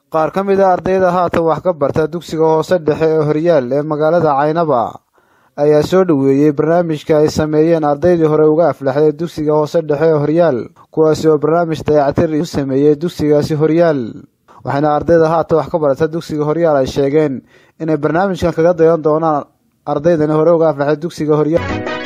qaar ka mid a ardayda haatan wax ka barta dugsiga hoose dhexe ee horyaal ee magaalada caynaba ayaa soo dhoweeyey barnaamijka ay sameeyeen ardaydii hore uga aflaxday dugsiga hoose dhexe ee horyaal kuwaasi oo barnaamij dayactir u sameeyey dugsigaasi horyaal waxaana ardayda haatan wax ka barata dugsiga horyaal ay sheegeen inay barnaamijkan kaga dayan doonaan ardaydani hore uga aflaxday dugsiga horyaal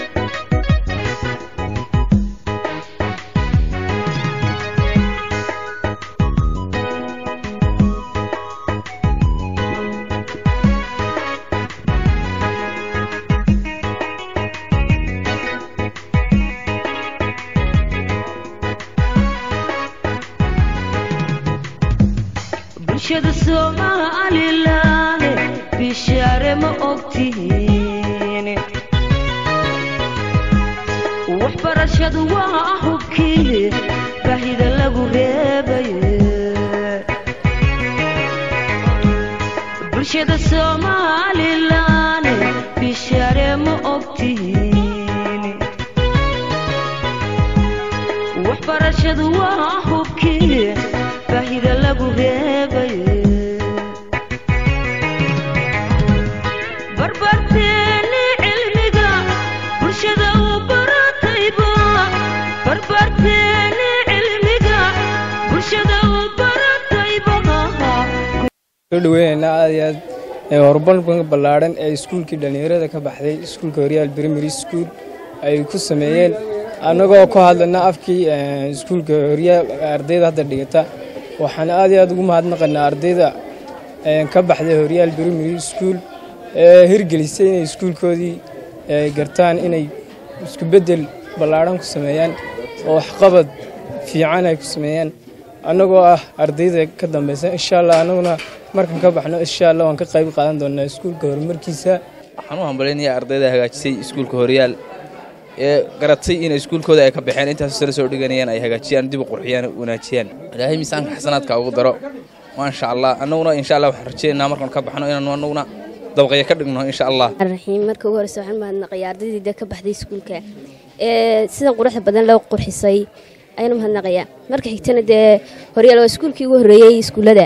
bulshada somalilan bishaare ma ogtihiin waxbarashadu waa hubkii baahida lagu reebaye bulshada somalilan bishaare ma ogtihiin waxbarashadu waa hubkii baahida lagu reebaye barbarteeni cilmiga bulshada u baratayba barbarteeni cilmiga bulshada u baratayba soo dhaweynaynaa aad iyo aad ee horumarka ballaadhan ee iskuulkii dhallinyarada ka baxday iskuulka horyaal primary school ay ku sameeyeen annagoo ku hadlana afkii iskuulka horyaal ardayda hadda dhigata waxaan aad iyo aad ugu mahadnaqaynaa ardayda ka baxday horyaal primary school ee hirgelisay inay iskuulkoodii gartaan inay isku beddel ballaadhan ku sameeyaan oo waxqabad fiican ay ku sameeyaan annagoo ah ardayda ka dambaysa insha allah annaguna markaan ka baxno insha allah waan ka qayb qaadan doonaa iskuulka horumarkiisa waxaan u hambalaynayaa ardayda hagaajisay iskuulka horyaal ee garatay in iskuulkooda ay ka baxeen intaas sare soo dhiganayaan ay hagaajiyaan dib u qurxiyaan wanaajiyaan ilaahay miisaanka xasanaadka ugu daro maasha allah annaguna insha allah waxaan rajaynaynaa markaan ka baxno inaanu annaguna dabaqaya ka dhigno insha allah raxiim marka ugu horeysa waxaan mahadnaqayaa ardayda ka baxday iskuulka ee sidan quruxda badan loo qurxisay ayaan mahadnaqayaa marka xigtana dee horyaal waa iskuulkii ugu horreeyey iskuullada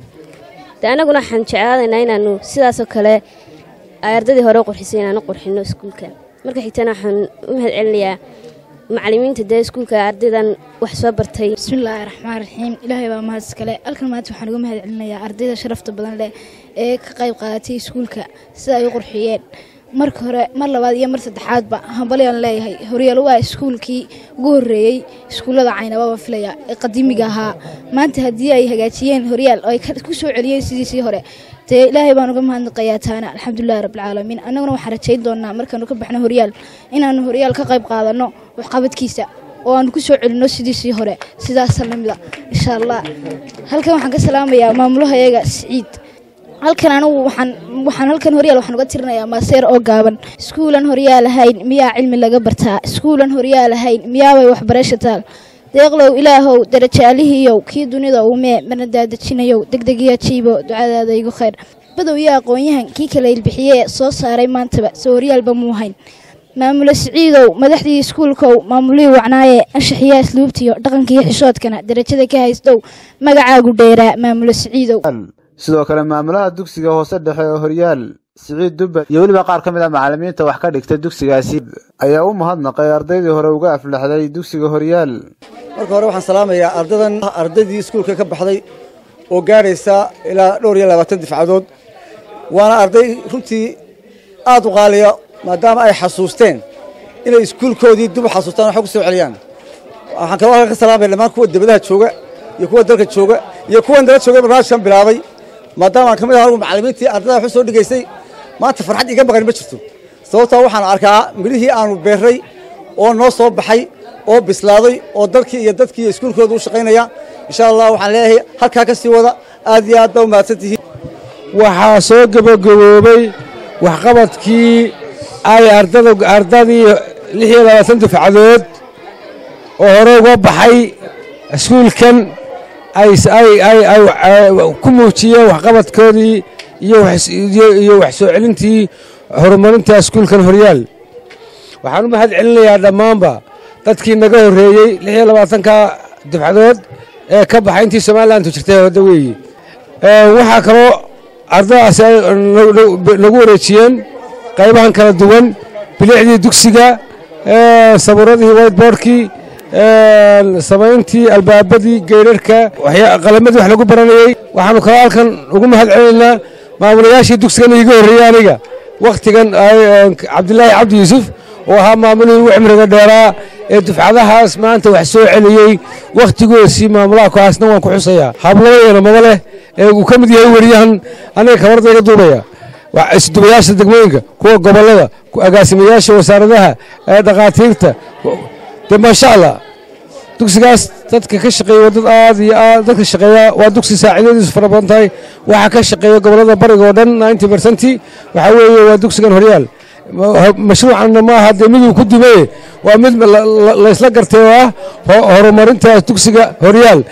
dee annaguna waxaan jeclaadaynaa inaanu sidaasoo kale ay ardaydii hore u qurxisay inaanu qurxino iskuulka marka xigtana waxaan u mahad celinayaa macalimiinta dee iskuulka ardaydan wax soo bartay bismillaahi raxmaan raxiim ilaahay baa mahad iskale halkan maanta waxaan uga mahad celinayaa ardayda sharafta badan leh ee ka qayb qaadatay iskuulka sida ay u qurxiyeen marka hore mar labaad iyo mar saddexaadba hambalyaan leeyahay horyaal waa iskuulkii ugu horreeyey iskuullada caynababa filaya ee qadiimiga ahaa maanta haddii ay hagaajiyeen horyaal oo ay ku soo celiyeen sidiisii hore dee ilaahay baan uga mahadnaqayaa taana alxamdulilahi rabbilcaalamiin annaguna waxaan rajayn doonaa markaanu ka baxno horyaal inaanu horyaal ka qayb qaadanno waxqabadkiisa oo aanu ku soo celinno sidiisii hore sidaasa lamida insha allah halkan waxaan ka salaamayaa maamulahayaga siciid halkan anigu waxaan waxaan halkan horyaal waxaan uga tirinayaa maaseer oo gaaban iskuulan horyaal ahayn miyaa cilmi laga bartaa iskuulan horyaal ahayn miyaabay waxbarasha taal deeqlow ilaahow darajaalihiiyow kii dunida uumee marna daadejinayow degdegiya jiibo ducadaada igu khayr badow iyo aqoon-yahan kii kala ilbixiyee soo saaray maantaba soo horyaalba muu hayn maamule siciidow madaxdii iskuulkow maamulihii wacnaaye anshaxiyaa isluubtiyo dhaqankiiyo xishoodkana darajada ka haystow magacaagu dheeraa maamule siciidow sidoo kale maamulaha dugsiga hoose dhexe ee horyaal siciid dubba iyo weliba qaar ka mid a macalimiinta wax ka dhigta dugsigaasi ayaa u mahadnaqay ardaydii hore uga aflaxday dugsiga horyaal marka hore waxaan salaamayaa ardadan ardaydii iskuulka ka baxday oo gaadhaysa ilaa dhowr iyo labaatan difcadood waana arday runtii aad u qaaliya maadaama ay xasuusteen inay iskuulkoodii dib u xasuustaan waxay ku soo celiyaan waxaan kaloo halka ka salaamaya dhammaan kuwa debadaha jooga iyo kuwa dalka jooga iyo kuwan dala jooga barnaamijkan bilaabay maadaama aan ka mid ahaa macallimiintii ardada wax u soo dhigaysay maanta farxad iga maqan ma jirto sababtoo waxaan arkaa midhihii aanu beerray oo noo soo baxay oo bislaaday oo dalkii iyo dadkii iyo iskuulkooda u shaqaynaya insha allah waxaan leeyahay halkaa ka sii wada aad iyo aad baa u mahadsan tihiin waxaa soo gebagaboobay waxqabadkii ay ardada ardadii lix iyo labaatan dufcadood oo hore uga baxay iskuulkan ay ku muujiyeen waxqabadkoodii iyo wax soo celintii horumarinta iskuulkan horyaal waxaan u mahad celinayaa dhammaanba dadkii naga horreeyey lix iyo labaatanka dufcadood ee ka baxay intii somalilantu jirtay wadda weeye waxaa kaloo ardadaasi ay nagu wareejiyeen qaybahan kala duwan bilicdii dugsiga sabuuradihii whiteboardkii samayntii albaabadii geyrarka qalamadii wax lagu baranayey waxaanu kaloo halkan ugu mahad celinaynaa maamulayaashii dugsigan iiga horreeyey aniga wakhtigan cabdilaahi cabdi yuusuf oo ahaa maamulihii ugu cimriga dheeraa ee dufcadahaas maanta wax soo celiyey wakhtigoosii maamulaha kuhaasna waan ku xusayaa hablabadeena maba leh ee uu ka mid yahay weriyahan aniga kabarda iga duubaya isdubayaasha degmooyinka kuwa gobollada agaasimayaasha wasaaradaha dhakhaatiirta de maasha allah dugsigaas dadka ka shaqeeya dad aad iyo aad dadka shaqeeya waa dugsi saaciidadiisu fara badan tahay waxaa ka shaqeeya gobollada bariga oo dhan ninety percenti waxaa weeye waa dugsigan horyaal mashruucanna ma aha dee miduu ku dumaye waa mid laysla gartay oo ah horumarintaas dugsiga horyaal